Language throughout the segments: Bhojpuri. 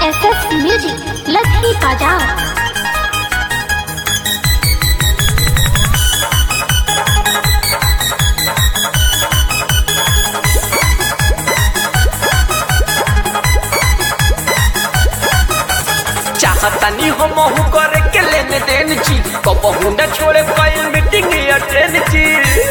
एस एस म्यूजिक लखी बाजार चाहतनी हम करे के लेन देन छी कबहू न छोड़े कई मीटिंग अटेंड छी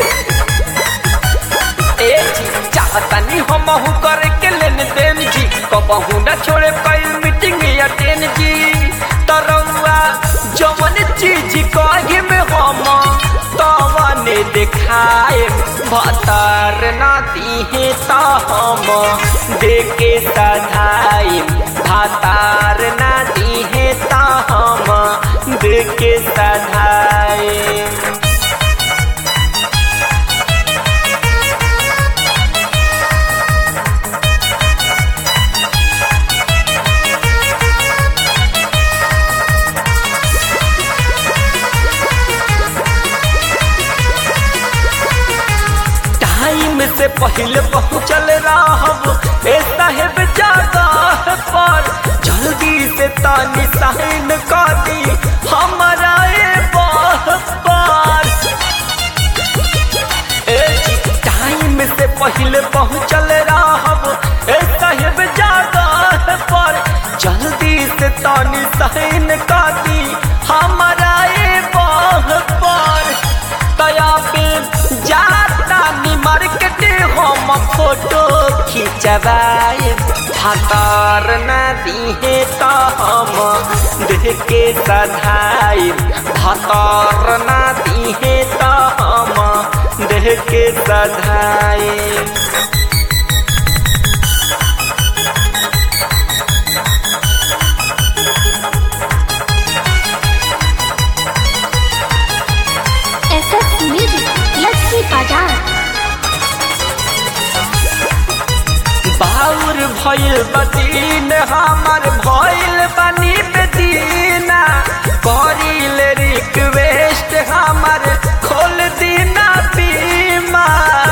ए जी चाहतनी हम करे के लेन देन छी कबहू न छोड़े कई मीटिंग अटेंड छी तरौआ जवन चीज कहे में हम तवने देखाए भतर ना दिहे त हम देके सधाई भातार ना दिहे त हम देके सधाई टाइम से पहले पहुँचल रहब ए साहेब जगह पर जल्दी से तानी साइन कर दी हमारा ए बह पर ए जी, टाइम से पहले पहुँचल रहब ए साहेब जगह पर जल्दी से तानी साइन कर दी हमारा ए बह पर तया पे जाता नी मार्केट हम फोटो खिंचवाए भातार न दिहे त हम देख के सधाई भातार न दिहे त हम देख के सधाई S S music Lakhi Bazar बाउर भइल बदीन हमर भइल बनी बेदीना करिल रिक्वेस्ट हमर खोल दीना बीमा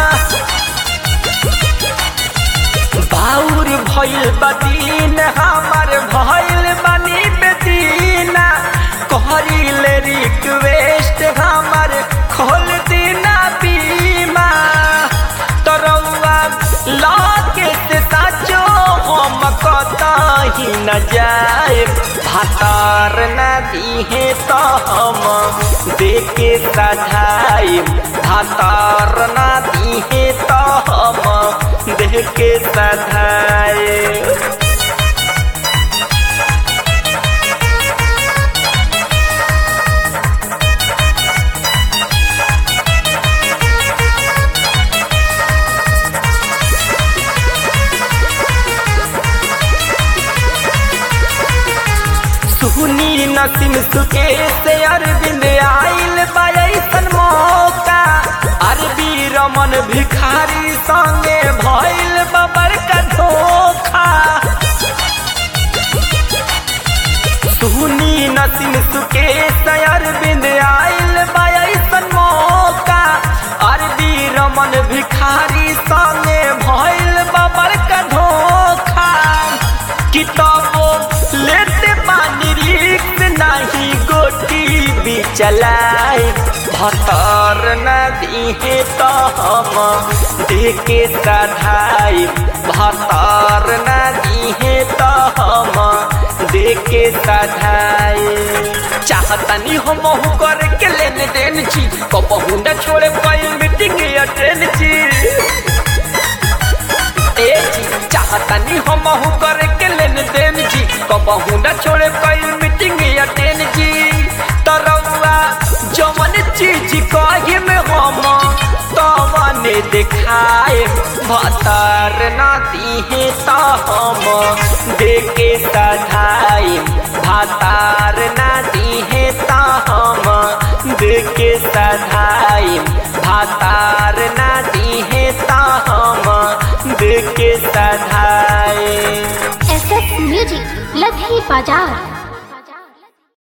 बाउर भइल बदीन हमर भइल बनी बेदीना करिल रिक्वेस्ट हमर खोल दीना बीमा तरौआ लाके से साचो हम कतही न जाए भातार न दिहे त हम देके सधाई भातार न दिहे त हम देके सधाई सुनी नसीम सुके से अरविंद आइल बायसन मौका अरबी रमन भिखारी संगे भइल बबर का धोखा सुनी नसीम सुके से अरविंद आइल बायसन मौका अरबी रमन भिखारी संगे भइल बबर का धोखा किताबो लेते पानी रिक्स नहीं गोटी भी चलाए भतर न दिहे तो हम देके सधाई भतर न दिहे तो हम देके सधाई चाहतनी हम करे के लेन देन छी कबहू न छोड़े कोई मीटिंग अटेंड छी ए जी चाहतनी हम करे के लेन देन जी कबहू न छोड़े कोई मीटिंग अटेंड जी तरौआ जवन चीज कहे में हम तवने देखाए भतर ना दिहे त हम देके सधाई भातार ना दिहे त हम देके सधाई भातार ना दिहे त हम देके सधाई एस एस म्यूजिक लखी बाजार